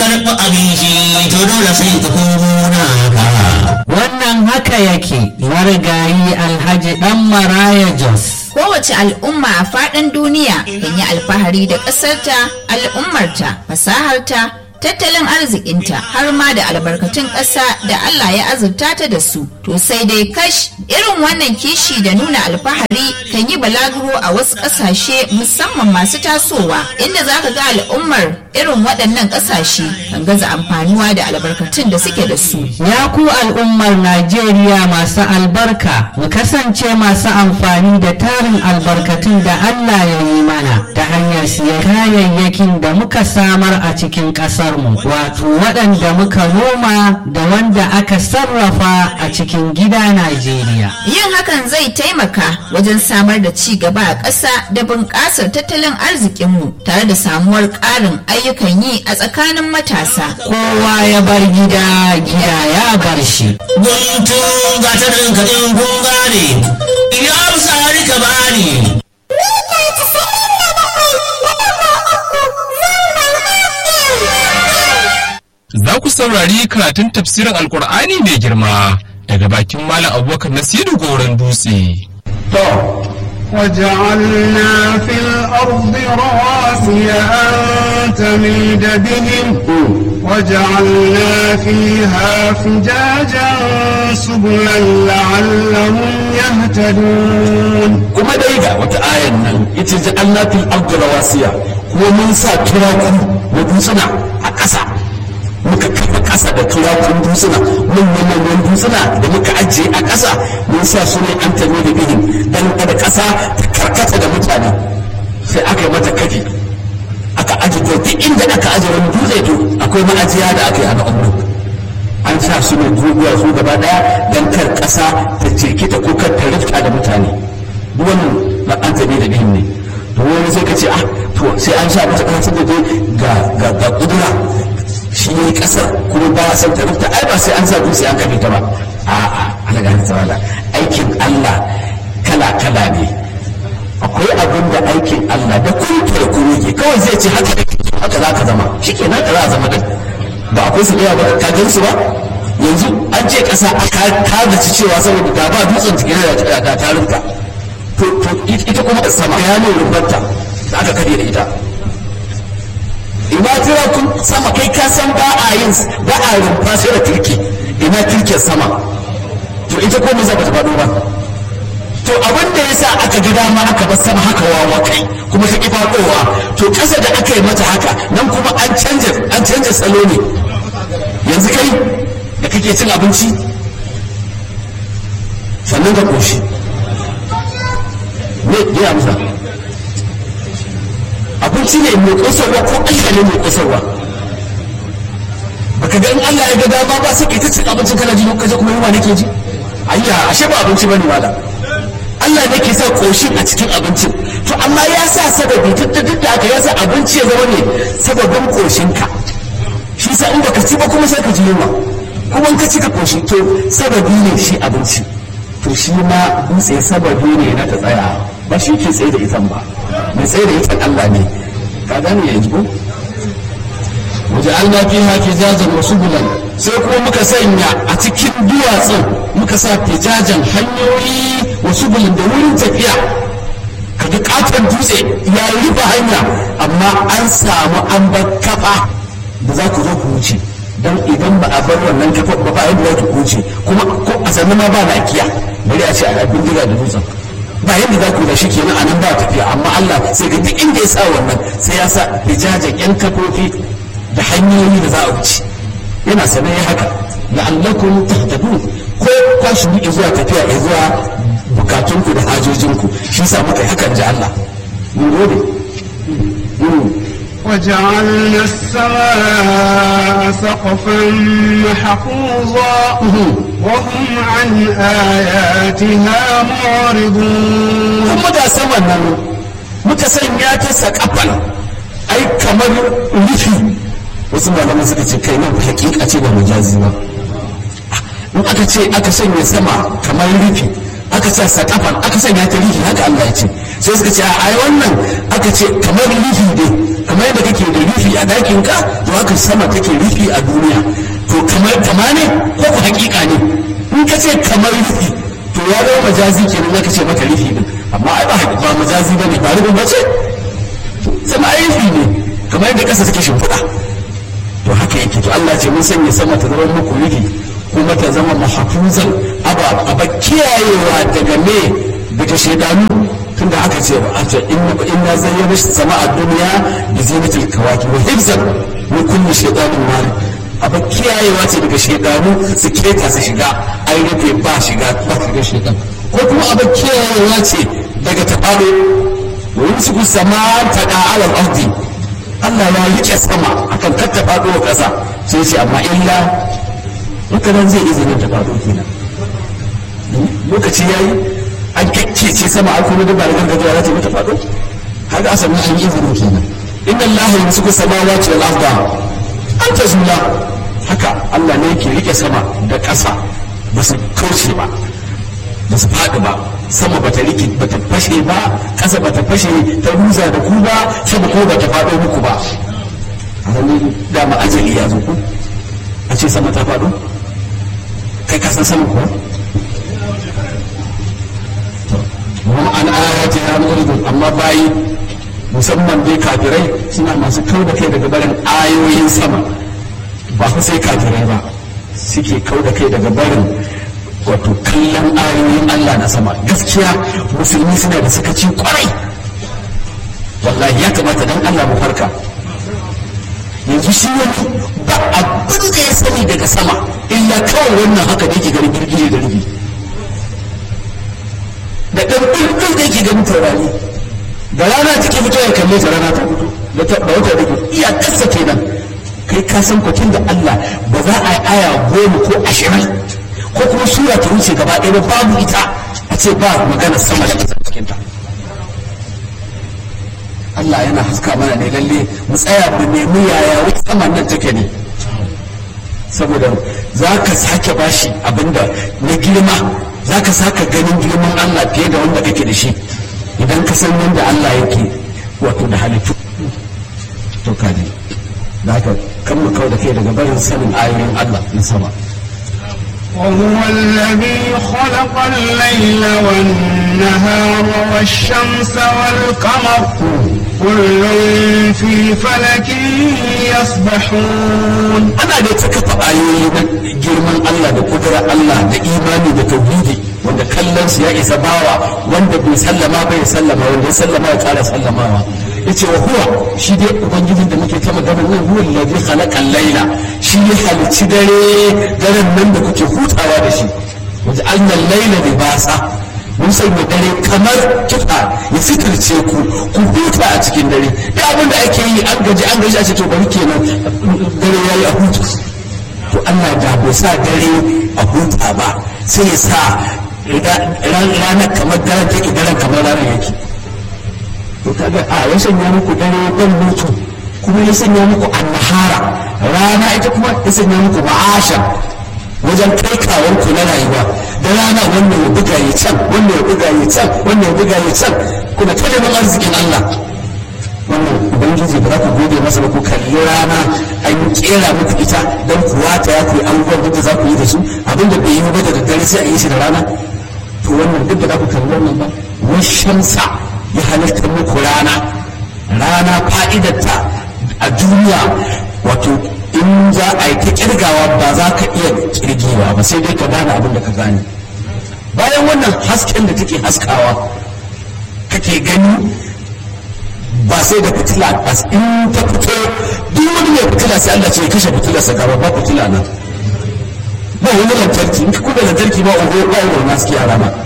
karɓi abin shi to dole sai ka komo naka Wannan haka yake marigayi Alhaji Dan Maraya Jos. Kowace al'umma a faɗin duniya kan yi alfahari da ƙasarta, al'ummarta, fasaharta, tattalin arzikinta har ma da albarkatun ƙasa da Allah ya azurta ta da su. To sai dai kash irin wannan kishi da nuna alfahari kan yi balaguro a wasu ƙasashe musamman masu tasowa inda za ka ga al'ummar irin waɗannan ƙasashe kan gaza amfanuwa da albarkatun da suke da su. Ya ku al'ummar Najeriya masu albarka, mu kasance masu amfani da tarin albarkatun da Allah ya yi mana ta hanyar siyan kayayyakin da muka samar a cikin ƙasarmu, wato waɗanda muka noma da wanda aka sarrafa a cikin gida Najeriya. Yin hakan zai taimaka wajen samar da ci gaba a ƙasa da bunƙasar tattalin arzikinmu tare da samuwar ƙarin ayyukan yi a tsakanin matasa. Kowa ya bar gida, gida ya bar shi. guntun gatarin kaɗin kun gane ya sari ka bani Za ku saurari karatun tafsirin Alkur'ani mai girma daga bakin Malam Abubakar Nasiru Goron Dutse. وجعلنا في الأرض رواسي أن تميد بهم وجعلنا فيها فجاجا سبلا لعلهم يهتدون kuma dai ga wata ayan nan ita ji Allah fil ardi rawasiya kuma mun sa turaku na dutsuna a ƙasa muka kafa ƙasa da turakun dutsuna manyan manyan dutsuna da muka ajiye a ƙasa mun sa su ne an tame da bihin dan kada ƙasa ta karkata da mutane sai aka yi mata kafi aka aji to duk inda aka aje wani dutse to akwai ma'ajiya da aka yi a na'urar an sa su ne dubiya su gaba daya don kar ƙasa ta cirkita ko kar ta rifta da mutane duk wannan na an tabi da bihin ne to wani sai ka ce ah to sai an sa mata ƙasar da dai ga ga ga kudura shi ne ƙasar kuma ba a san ta rifta ai ba sai an sa dutse an kafe ta ba a'a ana ga tawala aikin Allah kala kala ne akwai abin da aikin Allah da kun da kun yake kawai zai ce haka haka za ka zama shikenan ka za a zama din ba akwai su ɗaya ba ka gan su ba yanzu an ce ƙasa ka zaci cewa saboda da ba dutsen cikin da da tarinka to to ita kuma da sama ya ne rubarta da aka kare da ita ina tira kun sama kai ka san ba a yin ba a rumfa sai da turke ina turken sama to ita ko me za ta faɗo ba to abin da yasa aka ga dama aka bar sama haka wawa kai kuma ta ki faɗowa to ƙasa da aka yi mata haka nan kuma an canja an canja salo ne yanzu kai da kake cin abinci sannan ka koshi ne ya amsa abinci ne mai kosarwa ko Allah ne mai kosarwa baka ga in Allah ya ga dama ba sai kai ta cin abincin kana ji kaje kuma yunwa nake ji ayya ashe ba abinci bane malam Allah ne ke sa koshin a cikin abincin to amma ya sa sababi duk da duk da haka ya sa abinci ya zama ne sababin koshinka shi sa in baka ci ba kuma sai ka ji yunwa kuma in ka ci ka koshi to sababi ne shi abinci to shi ma dutse sababi ne na ta tsaya ba shi ke tsaye da itan ba mai tsaye da itan Allah ne ka gane yanzu ko waje Allah fiha fijajan wa subulan sai kuma muka sanya a cikin duwatsun muka sa fijajan hanyoyi wa subulan da wurin tafiya kaga katon dutse ya rufe hanya amma an samu an bar kafa da za ku zo ku wuce don idan ba a bar wannan kafa ba ba yadda za ku wuce kuma ko a sannan ma ba lafiya bari a ce a bindiga da dutsen ba yadda za ku da shi kenan a nan ba tafiya amma Allah sai ga duk inda ya sa wannan sai ya sa fijajan yan kafofi da hanyoyi da za a wuce yana sanar ya haka la'allakum tahtadun ko kwa shi buke zuwa tafiya ya zuwa bukatunku da hajojinku shi sa muka yi hakan ji Allah mun gode وجعلنا السماء سقفا محفوظا وهم عن آياتها معرضون kuma da saman nan muka sanya ta sakafan ai kamar rufi wasu malaman suka ce kai nan hakika ce da mujazi ba in aka ce aka sanya sama kamar rufi aka ce sakafan aka sanya ta rihi haka Allah ya ce sai suka ce a wannan aka ce kamar rihi ne kamar yadda kake da rihi a dakin ka to haka sama take rihi a duniya to kamar kama ne ko ku hakika ne in ka ce kamar rihi to ya zama majazi kenan aka ce maka rihi din amma ai ba ba majazi bane ba rubun bace sama ai rihi ne kamar yadda kasa take shimfiɗa to haka yake to Allah ce mun sanya sama ta zama muku rihi kuma ta zama mahfuzan aba aba kiyayewa daga me daga shaidanu tunda aka ce ba a ce inna inna zayyana sama'a dunya bi zinatil kawakib wa hifzan min kulli shaytanin marid aba kiyayewa ce daga shaidanu su keta su shiga ai rufe ba shiga ba shiga shaitan ko kuma aba kiyayewa ce daga tabalo wa yumsiku sama'a tada ala al-ardi Allah ya rike sama akan katta faɗo wa ƙasa sai ce amma illa haka nan zai izinin ta faɗo kenan lokaci ya yi an kakkece sama an kuma duba da gargajiya za ta mata faɗo haka asali an yi izinin kenan inna Allah ya musu samawati wal arda an tazula haka Allah ne yake rike sama da ƙasa ba su kauce ba ba su faɗi ba sama bata riki bata fashe ba ƙasa bata fashe ta ruza da ku ba sama ko bata faɗo muku ba a wani dama ajali ya zo ku a ce sama ta faɗo kai kasan sama kuwa kuma an ayati ya muridun amma bayi musamman dai kafirai suna masu kau da kai daga barin ayoyin sama ba fa sai kafirai ba suke kau da kai daga barin wato kallon ayoyin Allah na sama gaskiya musulmi suna da sakaci kwarai wallahi ya kamata dan Allah mu farka yanzu shi wani ba abin da ya sani daga sama illa kawai wannan haka da yake ganin girgije da rubi da ɗan ɗin da yake ganin taurari da rana take fito ya kalle ta rana ta fito da ta da wata rike iya kasa kenan kai ka san kwatin da Allah ba za a yi aya goma ko ashirin ko kuma sura ta wuce gaba ɗaya ba babu ita a ce ba magana sama da ƙasa cikin ta Allah yana haska mana ne lalle mu tsaya mu nemi yaya wata sama nan take ne saboda za ka sake bashi abinda na girma za ka saka ganin girman Allah fiye da wanda kake da shi idan ka san yadda Allah yake wato da halittu to kaji da haka kan mu kawo da kai daga barin sanin ayoyin Allah na sama وهو الذي خلق الليل والنهار والشمس والقمر كل في فلك يسبحون ana da ta kafa ayoyi na girman Allah da kudurar Allah da imani da tauhidi wanda kallon su ya isa bawa wanda bai sallama bai sallama wanda ya sallama ya kara sallamawa yace wa huwa shi dai ubangijin da muke ta magana nan huwa allazi khalaqa al-laila shi ya halicci dare daren nan da kuke hutawa da shi wanda annal laila libasa mun sanya dare kamar kifa ya fitarce ku ku huta a cikin dare da abin da ake yi an gaji an gaji a ce to bari kenan dare yayi a huta to Allah da bai sa dare a huta ba sai ya sa ranar kamar daren take daren kamar ranar yake to kaga a ya sanya muku dare dan mutu kuma ya sanya muku annahara rana ita kuma ya sanya muku ma'asha wajen kai kawar ku na rayuwa da rana wannan ya buga ya can wannan ya buga ya can wannan ya buga ya can kuna ta neman arzikin Allah wannan ubangiji ba za ku gode masa ba ku kalli rana an kera muku ita don ku wata ya ku yi abubuwan da za ku yi da su abinda bai yi ba da daddare sai a yi shi da rana to wannan duk da za ku kalli wannan ba washamsa ya halitta muku rana rana fa'idarta a duniya wato in za a yi ta kirgawa ba za ka iya kirgewa ba sai dai ka gane abin da ka gane bayan wannan hasken da take haskawa kake gani ba sai da fitila ba in ta fito duk wani mai fitila sai Allah ce ya kashe fitilar sa gaba ba fitila nan ba wani lantarki in ka kuda lantarki ba ogo ba ogo na suke yara ba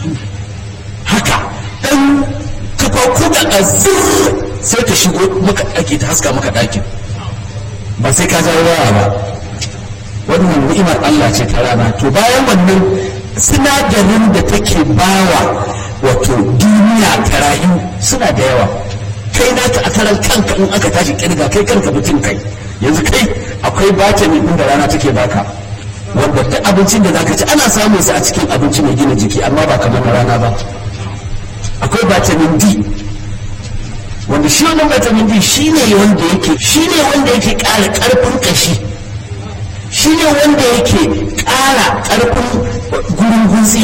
haka dan kafa kuda a zirr sai ta shigo maka ake ta haska maka ɗakin ba sai ka jawo waya ba wannan ni'imar Allah ce ta rana to bayan wannan sinadarin da take bawa wato duniya ta rayu suna da yawa kai naka a karan kanka in aka tashi kirga kai kanka mutum kai yanzu kai akwai vitamin din da rana take baka wanda duk abincin da zaka ci ana samun sa a cikin abinci mai gina jiki amma ba kamar na rana ba akwai vitamin D wanda shi wannan vitamin D shine wanda yake shine wanda yake ƙara ƙarfin ƙashi shine wanda yake ƙara ƙarfin gurin gutsi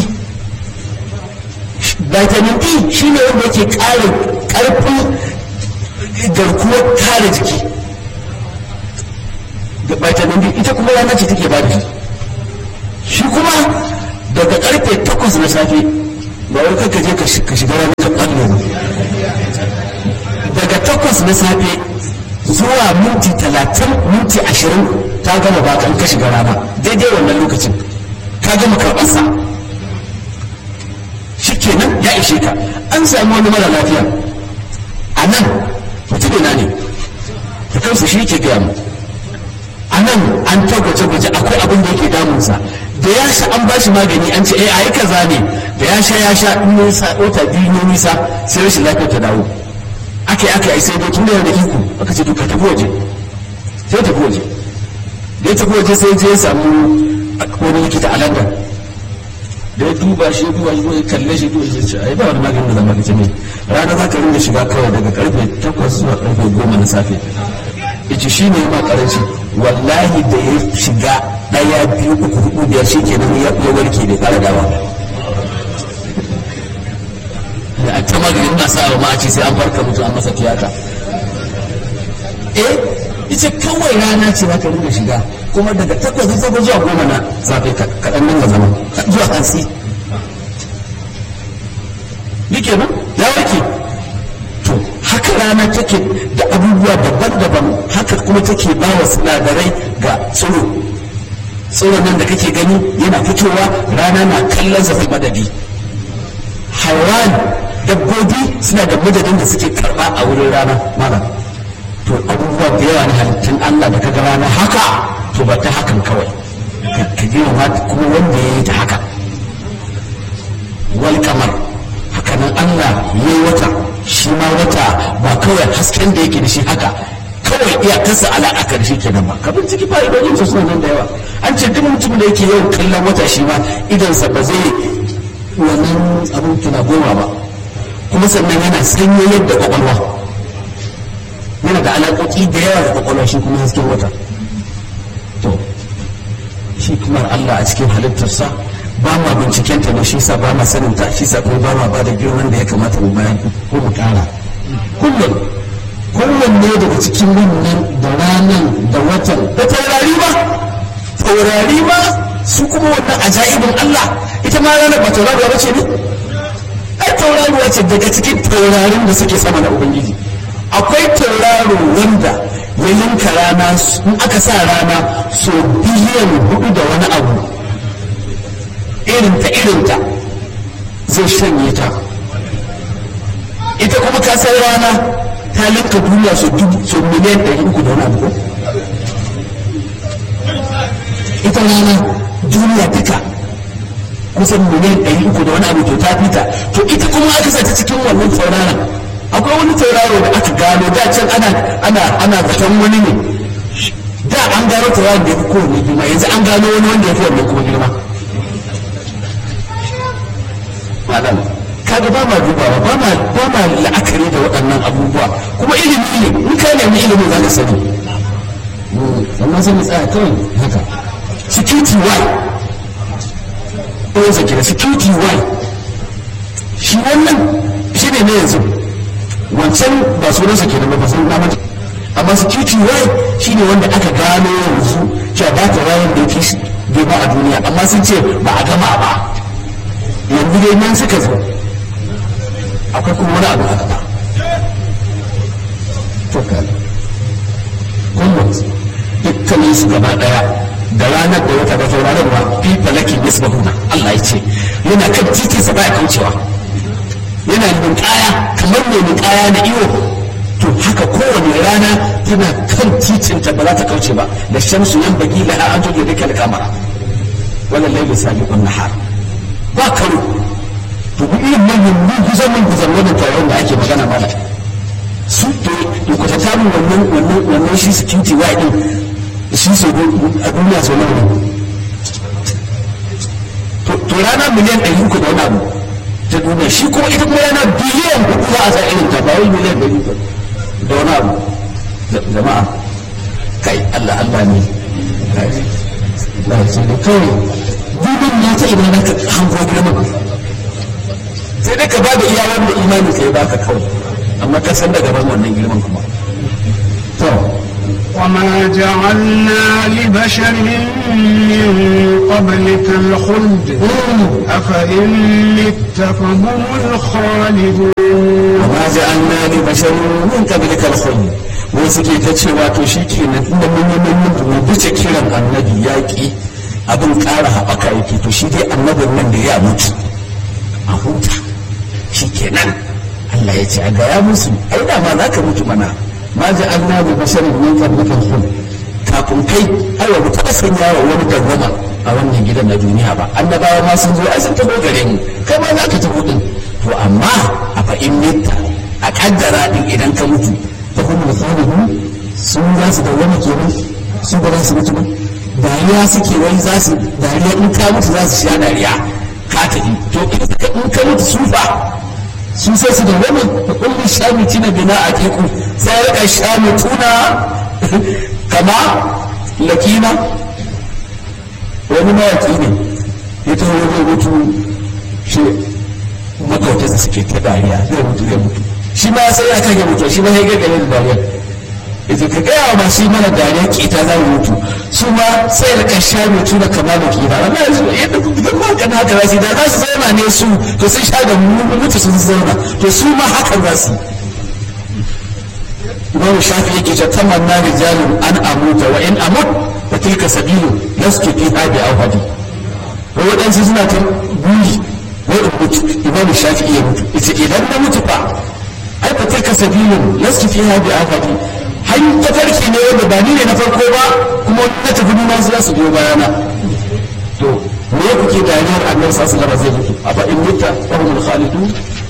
vitamin D shine wanda yake ƙara ƙarfin garkuwar kare jiki da vitamin D ita kuma rana ce take ba da shi shi kuma daga karfe takwas na safe ba wai kanka je ka shiga ranar ka ɓallo daga takwas na safe zuwa minti talatin minti ashirin ta gama bakan ka shiga rana daidai wannan lokacin ka gama karɓarsa shi kenan ya ishe ka an sami wani mara lafiya a nan mutumina ne da kansa shi ke gaya mu a nan an ta gwaje-gwaje akwai abin da yake damunsa da ya sha an bashi magani an ce eh ayi kaza ne da ya sha ya sha in nisa wata biyu ne nisa sai rashin lafiyar ta dawo aka yi aka yi sai dai tun da yana da iko aka ce to ka tafi waje sai tafi waje da ya tafi waje sai je ya samu wani likita a London da ya duba shi duba shi ya kalle shi duba shi ce ai ba wani magani da zama ka ce mai rana za ka rinda shiga kawai daga karfe 8 zuwa karfe 10 na safe yace shi ne ma karanci wallahi da ya shiga daya biyu uku hudu biyar shi kenan ya warke da fara dawa da a ta maganin na sa ma a ce sai an farka mutu an masa tiyata eh ita kawai rana ce za ka rinka shiga kuma daga takwas zuwa zuwa goma na safe kaɗan nan ga zama zuwa hansi ni kenan ya warke to haka rana take da abubuwa daban-daban haka kuma take ba wa sinadarai ga tsiro tsiron nan da kake gani yana fitowa rana na kallon zafi madadi haiwan dabbobi suna da madadin da suke karba a wurin rana mana to abubuwa da yawa na halittun Allah da kaga rana haka to ba ta hakan kawai ka girma kuma wanda ya yi ta haka wal kamar hakanan Allah ya yi wata shi ma wata ba kawai hasken da yake da shi haka kawai iyakarsa alaƙa da shi kenan ba ka binciki fa'idojin su suna nan da yawa an ce duk mutum da yake yawan kallon wata shi ma idansa ba zai wannan abin tuna goma ba kuma sannan yana sanyo yadda kwakwalwa yana da alaƙoƙi da yawa da kwakwalwa shi kuma hasken wata to shi kuma Allah a cikin halittarsa ba ma binciken ta ne shi sa ba ma sanin ta shi sa kuma ba ma ba da girman da ya kamata mu bayan ko mu kara kullum kowanne daga cikin wannan da ranan da watan da taurari ba taurari ba su kuma wannan ajaibin Allah ita ma ranar ba tauraruwa ba ce ne ai tauraruwa ce daga cikin taurarin da suke sama na ubangiji akwai tauraro wanda ya yanka rana in aka sa rana so biliyan hudu da wani abu irinta irinta zai shanye ta ita kuma kasar rana ta linka duniya so dubu so miliyan ɗari uku da wani abu ita rana duniya duka kusan miliyan ɗari uku da wani abu to ta fita to ita kuma aka sa ta cikin wannan tauraron akwai wani tauraro da aka gano da can ana ana ana zaton wani ne da an gano tauraron da ya fi kowane girma yanzu an gano wani wanda ya fi wannan kuma girma malam kaga ba ma dubawa ba ma ba ma la'akari da waɗannan abubuwa kuma ilimi ne in ka nemi ilimin za ka sani amma sai mu tsaya kawai haka security why ko zaki da security why shi wannan shi ne na yanzu wancan ba sunansa ke da ba san na mata amma security why shi ne wanda aka gano yanzu cewa ba ta wayar da yake bai ba a duniya amma sun ce ba a gama ba yanzu dai nan suka zo akwai kuma wani abu a gaba to kan kullum dukkanin su gaba daya da ranar da wata da tauraron ba fi falakin yasbahuna Allah ya ce yana kan titin sa baya kaucewa yana ninkaya kamar mai ninkaya na iyo to haka kowane rana tana kan titin ta ba za ta kauce ba da shamsu yan bagi laha an tuge dukkan kamara wannan laili sabiqun nahar ba karo to duk irin manyan mun kusan mun kusan wannan taron da ake magana mana su to ku ta tamu wannan wannan wannan shi security wa din shi so a duniya so nawa to rana miliyan ɗari uku da wani abu ta duniya shi kuma ita kuma yana biliyan hudu za a sa irin ta ba wai miliyan ɗari uku da wani abu jama'a kai Allah Allah ne Allah sai da kawai dubin na ta idan ka hango girma sai dai ka ba da iya wanda imani ka yi baka kawai amma ka san da gaban wannan girman kuma to وما جعلنا لبشر من قبلك الخلد أفإن مت فهم الخالدون وما جعلنا لبشر من قبلك الخلد wai suke ta cewa to shi ke nan inda mun yi mun mu bice kiran annabi yaƙi abin ƙara haɓaka yake to shi dai annabin nan da ya mutu a huta shi ke nan Allah ya ce a gaya musu ai da ma za ka mutu mana ma ji an na da basharin min qablikan khul kafin kai ai ba mu taɓa sanya wa wani dawwama a wannan gidan na duniya ba annabawa ma sun zo ai sun taɓa gare mu kai ma za ka taɓa din to amma a fa'in mitta a kaddara din idan ka mutu da kuma misalihu sun za su dawwama kenan su ba za su mutu ba dariya suke wai za su dariya in ka mutu za su sha dariya ka tafi to in ka mutu su fa su sai su dawwama da kullum shamiti na bina a teku sai rika shamituna kama lakina wani mawaki ne ya taho zai mutu shi makautarsa suke ta dariya zai mutu zai mutu shi ma sai ya kage mutu shi ma ya gagare da dariya ita ka gaya wa masu yi mana dariya kita za mu mutu su ma sai da ka sha mutu da kama da kira amma yanzu yadda duk ma kana haka za su da za su zauna ne su to sun sha da mu mutu sun zauna to su ma haka za su Imam Shafi yake ce tamanna rijalun an amuta wa in amut fa tilka sabilu lastu fiha bi awhadi waɗansu suna ta buri wai in mutu Imam Shafi ya mutu ita idan na mutu fa ai fa tilka sabilun lastu fiha bi awhadi hanyar tafarki ne wanda ba ni ne na farko ba kuma na tafi nuna su za su biyo bayana to me kuke dariyar annabi sallallahu alaihi zai mutu a in mutta wa hum khalidun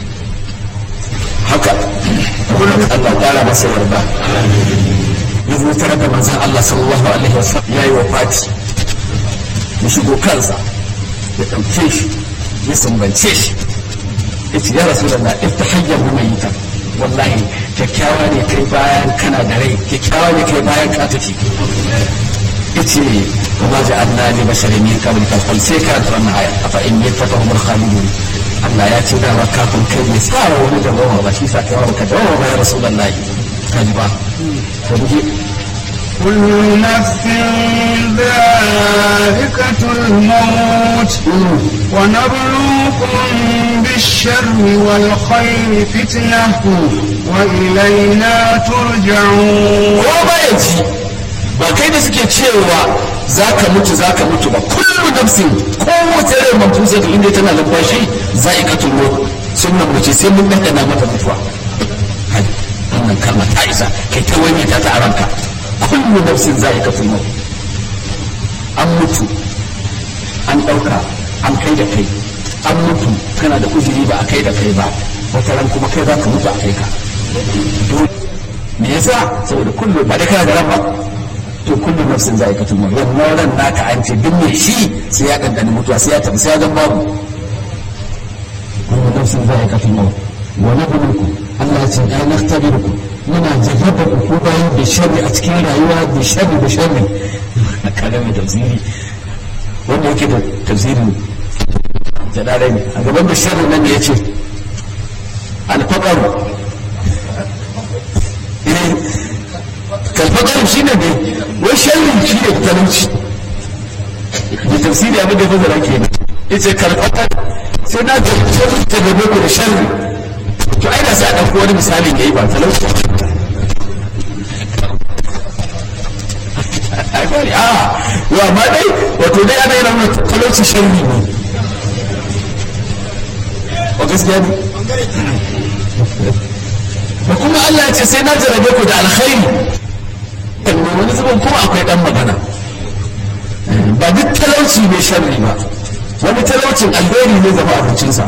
haka kullum Allah kara masa yarda ya zo tare da manzon Allah sallallahu alaihi wasallam yayi wafati ya shigo kansa ya ɗauke shi ya sumbance shi ya ce ya rasu da na iftahayyan mayitan wallahi kyakkyawa ne kai bayan kana da rai kyakkyawa ne kai bayan ka tafi yace wa ma ja'alna li basharin min qablika al sai ka ta wannan aya afa in yattaqahum al khalidun Allah ya ce da wa kafin kai ne tsara wani da bawa ba shi sa kai wa ka dawo ba ya rasulullahi kaji ba to duje كل نفس ذائقة الموت ونبلوكم بالشر والخير فتنة وإلينا ترجعون ko ba ya ji ba kai da suke cewa za ka mutu za ka mutu ba kullu nafsin kowace rai mafusa ta inda tana numfashi za a katul maut sunan mace sai mun dandana mata mutuwa kai wannan kalma ta isa kai ta wani ta ta a ranka kullu nafsin za a katul maut an mutu an ɗauka an kai da kai an mutu kana da uzuri ba a kai da kai ba wata ran kuma kai za ka mutu a kai ka dole me yasa saboda kullu ba da kana da ran ba to kullu nafsin za a katul maut wannan ran naka an ce duk mai shi sai ya ɗanɗani mutuwa sai ya tafi sai ya zan babu kullu nafsin za a katul maut wa nabluukum Allah ya ce ai nakhtabirukum muna jarraba ku bayan da sharri a cikin rayuwa da sharri da sharri na kada mai tafsiri wanda yake da tafsirin jadarai ne a gaban da sharri nan ya ce alfaƙar kalfaƙar shi ne ne wai sharri shi ne talauci da tafsiri abin da fazara ke ne ya ce kalfaƙar sai na ga sharri ta gabe ku da sharri to ai da sai a ɗauko wani misali da yi ba talauci ai bari a wa ma dai wato dai ana yana talauci sharri ne o gaskiya ne ba kuma Allah ya ce sai na jarabe ku da alkhairi wani zubin kuma akwai dan magana ba duk talauci ne sharri ba wani talaucin alheri ne zama abincinsa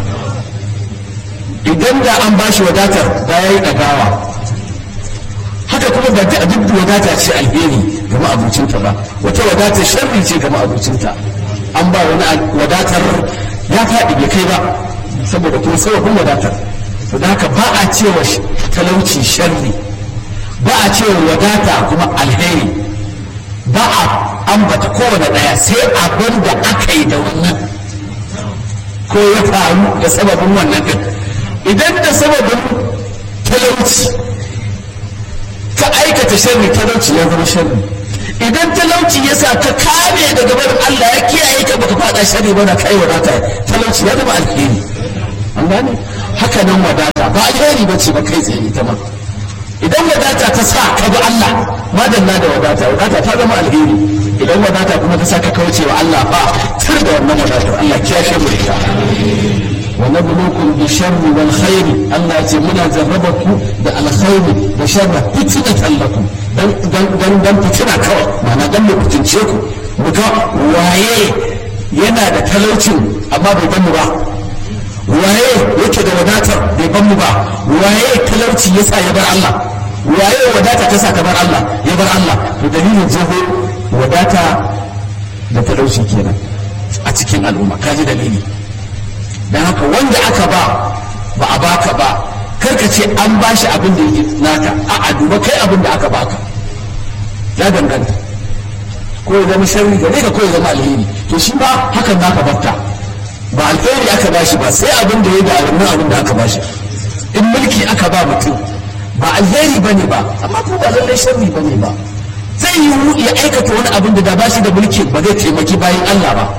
idan da an bashi wadatar da ya yi ɗagawa haka kuma ba duk duk wadata ce alheri ga ma'abucinta ba wata wadata sharri ce ga ma'abucinta an ba wani wadatar ya faɗi bai kai ba saboda kuma sababin wadatar to da haka ba a cewa talauci sharri ba a cewa wadata kuma alheri ba a ambata kowane ɗaya sai abin da aka yi da wannan ko ya faru da sababin wannan din idan da sababin talauci ka aikata sharri talauci ya zama sharri idan talauci ya sa ka kame daga barin Allah ya kiyaye ka baka fada sharri ba da kai wadata talauci ya zama alheri an gane haka nan wadata ba alheri ba ce ba kai tsaye ita ma idan wadata ta sa ka bi Allah madalla da wadata wadata ta zama alheri idan wadata kuma ta sa ka kauce wa Allah ba tur da wannan wadatar Allah kiyashe mu ita wa nabluukum bi sharri wal khairi Allah ya ce muna jarraba ku da alkhairi da sharri fitnatan lakum dan dan dan dan fitina kawai ma'ana dan mu fitince ku mu ga waye yana da talaucin amma bai ban mu ba waye yake da wadatar bai ban mu ba waye talauci yasa ya bar Allah waye wadata ta sa ka bar Allah ya bar Allah to dalilin jeho wadata da talauci kenan a cikin al'umma kaji dalili dan haka wanda aka ba ba a baka ba karka ce an bashi abin da yake naka a a duba kai abin da aka baka ya danganta ko ya zama sharri gare ka ko ya zama alheri to shi ba hakan naka batta ba alheri aka bashi ba sai abin da ya da wannan abin da aka bashi in mulki aka ba mutum ba alheri ba ne ba amma ko ba lallai sharri ba ne ba zai yi ya aikata wani abin da da bashi da mulki ba zai taimaki bayan Allah ba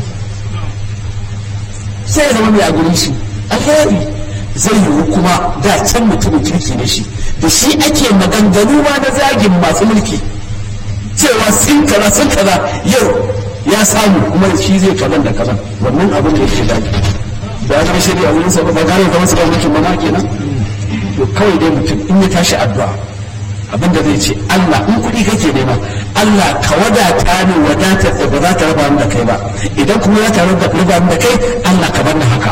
sai ya zama mai a gurin shi alheri zai yiwu kuma da can mutumin kirki ne shi da shi ake maganganu ma na zagin masu mulki cewa sun kaza sun kaza yau ya samu kuma shi zai kazan da kazan wannan abin da yake daji da ya zama shari'a wurin sa ba gane zama su mulkin ba ma kenan to kawai dai mutum in ya tashi addu'a abin da zai ce Allah in kuɗi kake nema Allah ka wadata ni wadatar da ba za ta raba ni da kai ba idan kuma za ta raba ni da kai Allah ka bar ni haka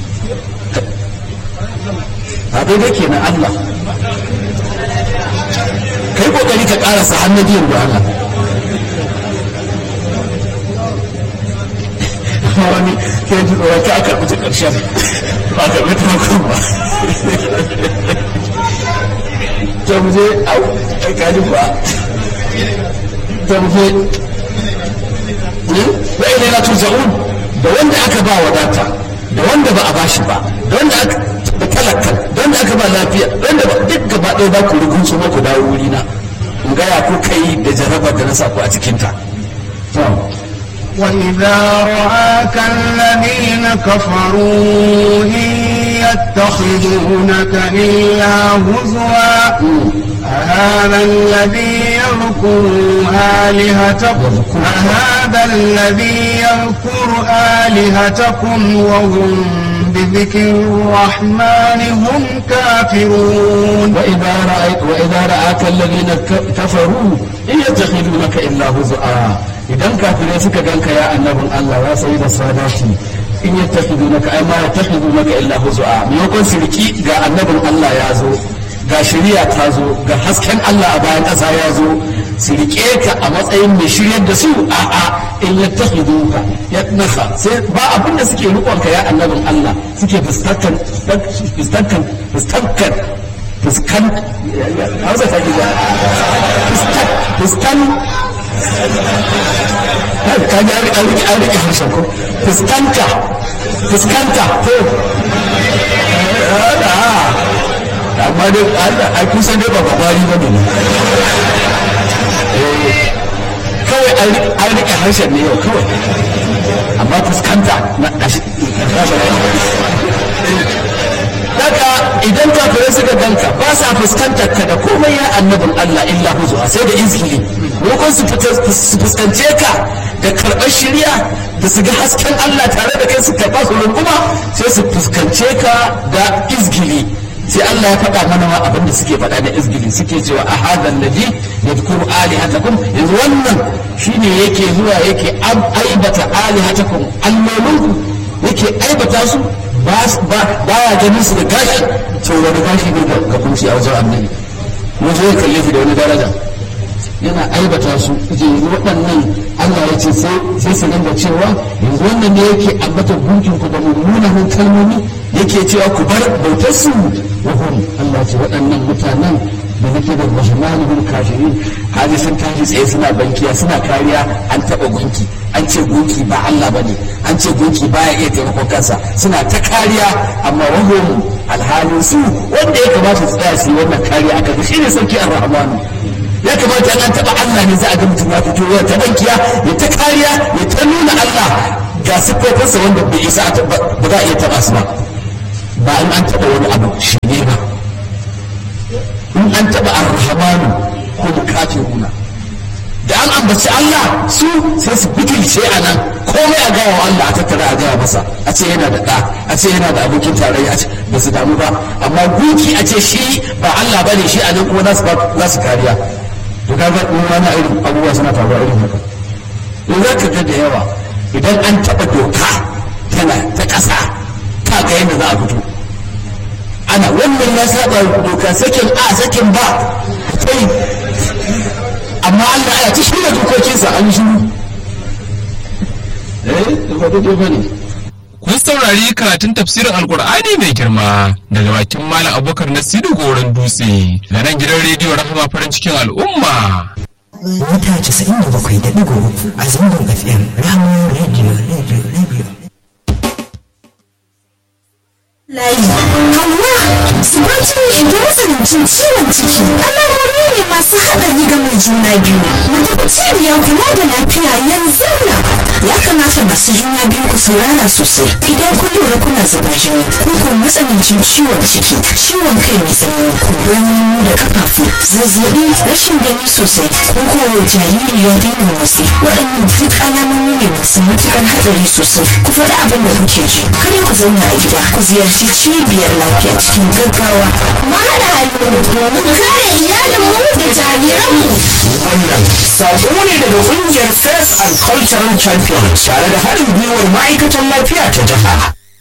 ba daidai kenan Allah kai kokari ka karasa hannun biyan da Allah wani ke ji tsoron ka aka rubuta ƙarshen ba ka rubuta makon ba ta muje au ai kaji ba ta muje wa ila la tuza'un da wanda aka ba wadata da wanda ba a bashi ba da wanda aka da talaka da wanda aka ba lafiya da wanda ba duk gaba ɗaya ba ku rugun su ku dawo wuri na in gaya ku kai da jarabar da na sa ku a cikin ta وإذا رآك الذين كفروا إن يتخذونك إلا هزوا أهذا الذي يذكر آلهتكم أهذا الذي يذكر آلهتكم وهم بذكر الرحمن هم كافرون وإذا رأيت وإذا رآك الذين كفروا إن يتخذونك إلا هزؤا idan kafirai suka ganka ya annabin Allah ya sayi da sadati in ya tafi naka ai ma ya tafi naka illa huzu'a maimakon sirki ga annabin Allah ya zo ga shari'a ta zo ga hasken Allah a bayan ƙasa ya zo su riƙe ka a matsayin mai shiryar da su a a in ya tafi ka ya nasa sai ba abin da suke riƙon ka ya annabin Allah suke fuskantar fuskantar fuskantar fuskan hausa ta gida fuskan ka ji an rike an rike harshen ko fuskanta fuskanta ko amma dai a kusan dai ba babari ba ne kawai an rike harshen ne yau kawai amma fuskanta na daga idan kafirai suka ganka ba sa fuskantar ka da komai ya annabin Allah illa huzuwa sai da izgili lokacin su fuskance ka da karɓar shirya da su ga hasken Allah tare da kai su karɓa su runguma sai su fuskance ka da izgili sai Allah ya faɗa mana ma abin da suke faɗa da izgili suke cewa a hadan ladhi yadhkuru alihatakum yanzu wannan shine yake zuwa yake aibata alihatakum allolinku yake aibata su ba ya ganin su da gashi to wani gashi ne ga kunci a wajen annabi wajen ya kalle shi da wani daraja yana aibata su je waɗannan Allah ya ce sai su dinga cewa yanzu wannan ne yake ambata gunkin ku da mummunan kalmomi yake cewa ku bar bautar su wa hum Allah ce waɗannan mutanen da nake da rahmanul kafirin haji sun tashi tsaye suna bankiya suna kariya an taɓa gunki an ce gunki ba Allah bane an ce gunki baya iya taimakon kansa suna ta kariya amma wahum alhalin su wanda ya kamata su tsaya su yi wannan kariya aka shi ne sarki ar-rahmanu ya kamata an taɓa Allah ne za a ga mutum ya fito ya ta bankiya ya ta kariya ya ta nuna Allah ga siffofinsa wanda bai isa ba za a iya taɓa su ba ba in an taɓa wani abu shi ne ba in an taɓa ar-rahmanu ko kafiruna da an ambaci Allah su sai su butulce a nan komai a gawa wa Allah a tattara a gaya masa a ce yana da ɗa a ce yana da abokin tarayya ba su damu ba amma gunki a ce shi ba Allah bane shi a nan kuma za su kariya to kaga in wani irin abubuwa suna faruwa irin haka in za ka ga da yawa idan an taɓa doka tana ta ƙasa ka ga yadda za a fito ana wannan ya saba doka sakin a sakin ba kai amma Allah ya ci shirya dokokinsa an shiru eh ba daidai ba ne kun saurari karatun tafsirin alkur'ani mai girma daga bakin malam abubakar nasiru goron dutse da nan gidan rediyo rahama farin cikin al'umma mita 97.3 a zangon fm rahama radio radio radio layi hawa subatun da matsanancin ciwon ciki alamomi ne masu haɗari ga mai juna biyu wata cibiyar kula da lafiya yanzu na ya kamata masu juna biyu ku saurara sosai idan kun lura kuna zuba jini ko kuma matsanancin ciwon ciki ciwon kai mai tsanani kumburin hannu da kafafu zazzabi rashin gani sosai ko kuma jariri ya daina motsi waɗannan duk alamomi ne masu matuƙar haɗari sosai ku faɗi abin da kuke ji kada ku zauna a gida ku ziyarci cibiyar lafiya cikin gaggawa mu haɗa hannu domin kare iyalinmu da jariranmu wannan sako ne daga ƙungiyar Faith and Cultural Champions tare da haɗin gwiwar ma'aikatan lafiya ta jiha.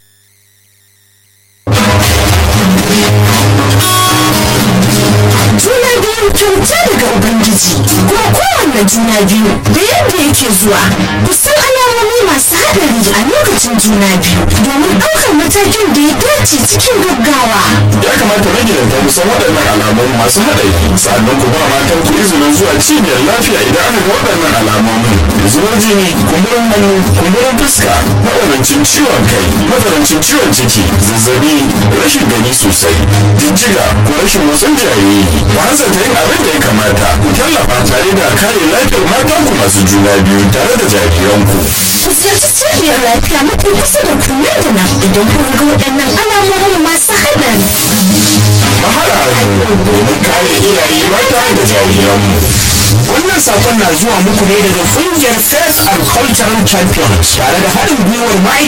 juna biyu kyauta daga ubangiji kuma kowanne juna biyu da yadda yake zuwa ku san alamomi masu haɗari a lokacin juna biyu domin ɗaukar matakin da ya dace cikin gaggawa ya kamata magidanta mu san waɗannan alamomi masu haɗari sannan ku ba matan ku izinin zuwa cibiyar lafiya idan aka ga waɗannan alamomin zubar jini kumburin hannu kumburin fuska matsanancin ciwon kai matsanancin ciwon ciki zazzabi rashin gani sosai jijjiga ko rashin motsin jariri ku hanzarta yin abin da ya kamata ku tallafa tare da kare lafiyar matanku masu juna biyu tare da jariranku ku ziyarci cibiyar lafiya mafi kusa da ku nan da nan idan kun ga waɗannan alamomin masu haɗari mahaɗa hannu domin kare iyaye mata da jariranmu Wannan sakon na zuwa muku ne daga ƙungiyar Faith and Cultural Champions tare da haɗin gwiwar ma'aikatan